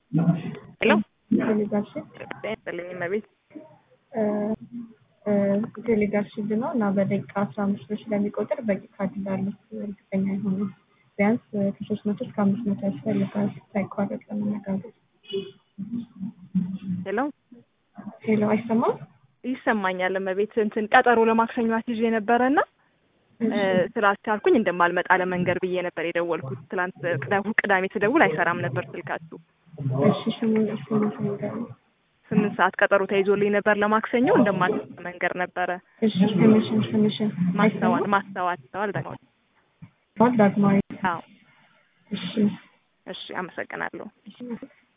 ሄሎ ቴሌጋርሽፕ ጥልኝ መቤት ቴሌጋርሽፕ ነው እና በደቂቃ አስራ አምስት ብር ስለሚቆጥር በቂ ካርድ እንዳሉት እርግጠኛ አይሆንም። ቢያንስ ከሶስት መቶ እስከ አምስት መቶ ያስፈልጋል ሳይቋረጥ ለመነጋገር። ሄሎ ሄሎ አይሰማም? ይሰማኛል መቤት እንትን ቀጠሮ ለማክሰኞ አስይዤ ነበረ እና ስላልቻልኩኝ እንደማልመጣ ለመንገር ብዬ ነበር የደወልኩት። ትላንት ቅዳ- ቅዳሜ ስደውል አይሰራም ነበር ስልካችሁ። እሺ ስሙን ስሙን ንገረኝ። ስምንት ሰዓት ቀጠሮ ተይዞልኝ ነበር ለማክሰኞ እንደማልመጣ መንገር ነበረ። እሺ ስምሽን ስምሽን ማስተዋል ማስተዋል ማስተዋል ደግሞ ማስተዋል ዳግማዊ አዎ እሺ እሺ አመሰግናለሁ። እሺ